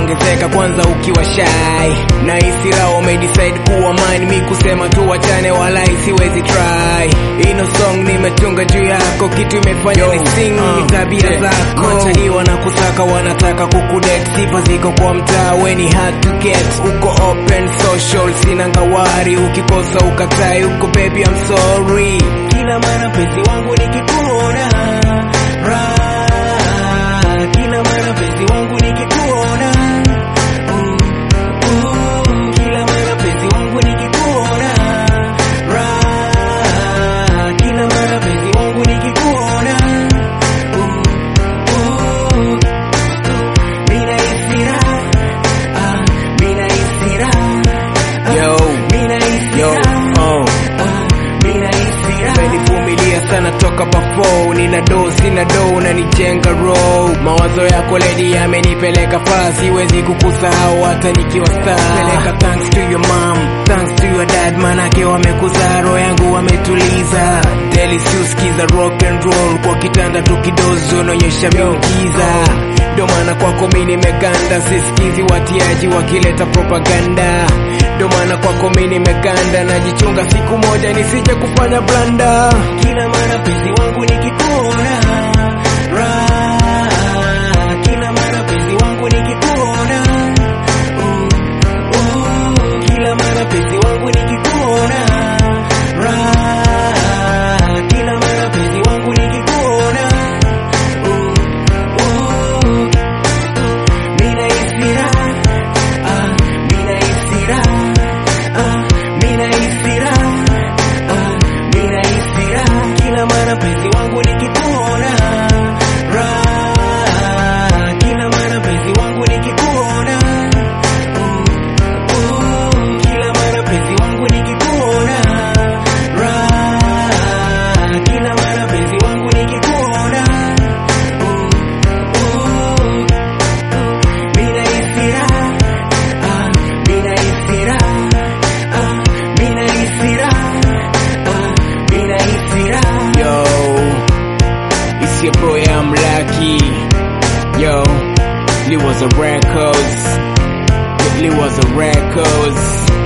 inaongezeka kwanza ukiwa shy na isira umedecide kuwa mine mi kusema tu wachane wala isiwezi try ino song nimetunga juu yako kitu imefanya ni sing ni tabia zako machali wanakusaka wanataka kukudet sifa ziko kwa mtaa weni hard to get uko open social sina ngawari ukikosa ukatai uko baby I'm sorry kila mara mpenzi wangu nikikuona raha kila mara mpenzi wangu nikikuona Mm, mm, kila mara mpenzi wangu nikikuona raha kila mara mpenzi wangu nikikuona Mm, mm, mina isira ah, mina isira yo mina isira oh umenivumilia sana toka bafo nina do sina do unanijenga row mawazo yako ledi yamenipeleka faa siwezi kukusahau hata nikiwa star peleka thanks to your mom thanks to your dad manake wamekuzaa roho yangu wametuliza deli siuskiza rock and roll kwa kitanda tukidozi unaonyesha miujiza ndo maana kwako mi nimeganda sisikizi watiaji wakileta propaganda ndo maana kwako mi nimeganda najichunga siku moja nisije kufanya blanda kila mara penzi wangu nikikuona raha kila mara penzi wangu nikikuona Mm, mm, kila mara penzi wangu nikikuona raha kila mara penzi wangu nikikuona Mm, mm, mina isira ah, mina isira ah, mina isira ah, mina isira kila mara penzi wangu nikikuona raha kila mara penzi wangu nikikuona Mm, mm, kila mara penzi wangu nikikuona raha kila mara penzi wangu nikikuona Mm, mm, mina isira ah, mina isira ah, mina isira ah, mina isira yo it's your boy I'm lucky yo Lee was a records Lee was a records